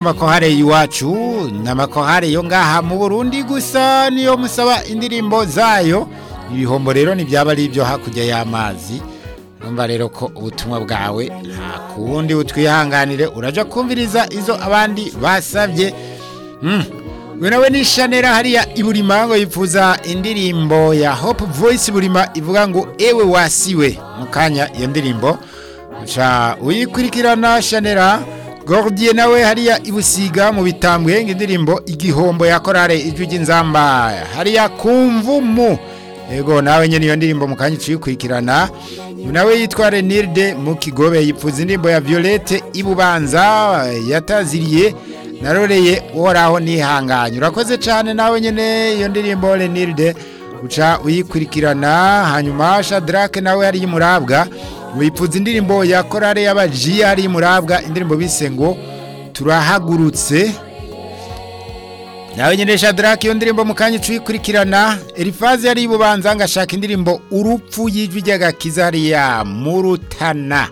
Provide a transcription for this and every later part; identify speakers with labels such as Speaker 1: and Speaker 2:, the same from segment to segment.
Speaker 1: makohare y'iwacu n'amakohare yo ngaha mu burundi gusa niyo musaba indirimbo zayo ibihombo rero ntibyaba ari ibyo hakurya y'amazi numva rero ko ubutumwa bwawe nta kundi butwihanganire uraja kumviriza izo abandi basabye we nawe ni shanera hariya iburima ngo yifuza indirimbo ya hope voice burima ivuga ngo ewe wasiwe mu kanya iyo ndirimbo uca uyikurikirana shanera gordier nawe hariya ibusiga mu bitambwe indirimbo igihombo ya korale ijwi ry'inzamba hariya kumvumu yego nawe nyene iyo ndirimbo mu kanya uciyikurikirana nawe yitwa Renilde mu kigobe yipfuza indirimbo ya Violette ibubanza yataziriye naroreye uhoraho nihanganye urakoze cyane nawe nyene iyo ndirimbo Renilde uca uyikurikirana hanyuma Shadrake nawe yari yimurabwa wipfuza indirimbo ya korale y'abaji yari yimurabwa indirimbo bise ngo turahagurutse nawe nyine Shadrake iyo ndirimbo mu kanya uciyikurikirana Elifaze yari ibubanza ngashaka indirimbo urupfu y'ijwi ry'agakiza hariya mu rutana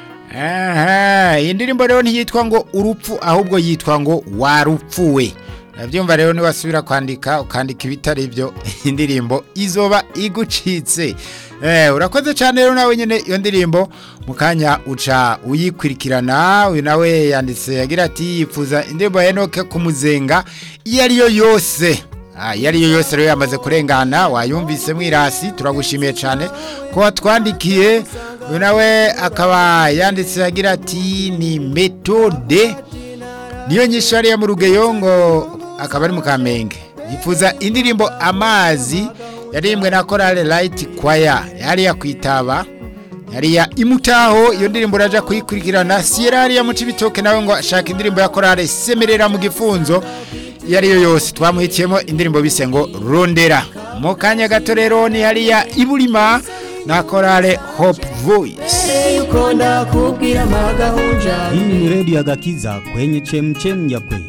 Speaker 1: aha iyi ndirimbo rero ntiyitwa ngo urupfu ahubwo yitwa ngo warupfuwe urabyumva rero niwasubira kwandika ukandika ibitari byo indirimbo izoba igucitse urakoze cyane rero nawe nyine iyo ndirimbo mu kanya uca uyikurikirana uyu nawe yanditse yagira ati yifuza indirimbo ya enoke kumuzenga iyo ariyo yose iyo ariyo yose rero yamaze kurengana wayumvise mwirasi turagushimiye cyane ko watwandikiye uyu nawe akaba yanditse agira ati ni metode niyo nyinshi hariya mu rugeyo ngo akaba ari mu kamenge yifuza indirimbo amazi yaririmbwe na korale rayiti kwaya yariya kwitaba yariya imutaho iyo ndirimbo uraja kuyikurikirana siyera hariya mu cibitoke nawe ngo ashaka indirimbo ya korale semerera mu gifunzo iyo ariyo yose twamuhitiyemo indirimbo bise ngo rondera mu kanya gato rero ni hariya iburima na korale hope voice
Speaker 2: Hii ni redio ya Gakiza kwenye chemchem ya kweli.